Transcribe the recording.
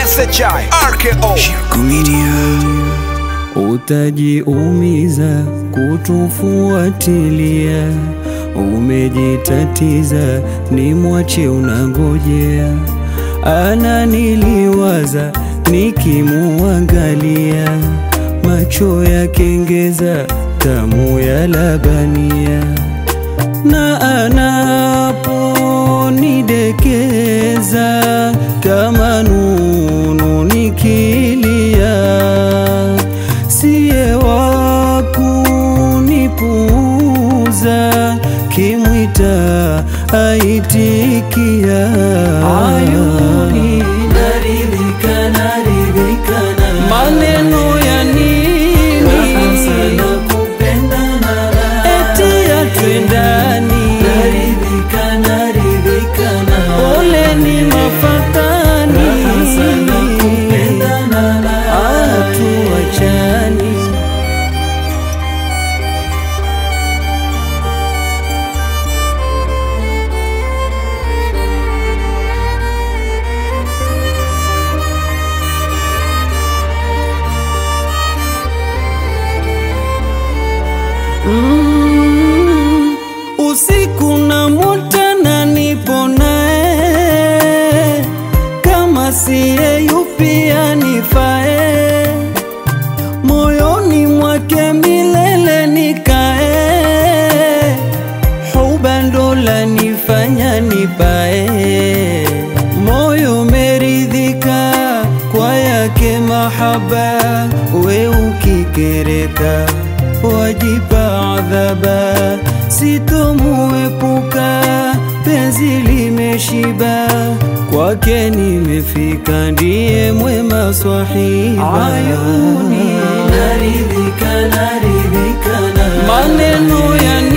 SHI RKO Utajiumiza kutufuatilia, umejitatiza, ni mwache unangojea. Ananiliwaza nikimuangalia, macho ya kengeza, tamu ya labania, na anaponidekeza kama nunu nikilia siye wa kunipuuza, kimwita aitikia. Ayuni naridhika, naridhika na maneno ya nini? Raha sana kupendana, eti atwendani. Naridhika, naridhika na ole ni mafatani. Raha sana kupendana, hatuachani. Mm, usiku na mutana nipo naye, kama siye yupi anifae, moyoni mwake milele nikae, huba ndo lanifanya nipae, moyo meridhika kwa yake mahaba, we ukikereka wajipa adhaba, sitomuepuka, penzi limeshiba, kwake nimefika, ndiye mwema swahiba. Ayuni naridhika, naridhika na maneno ya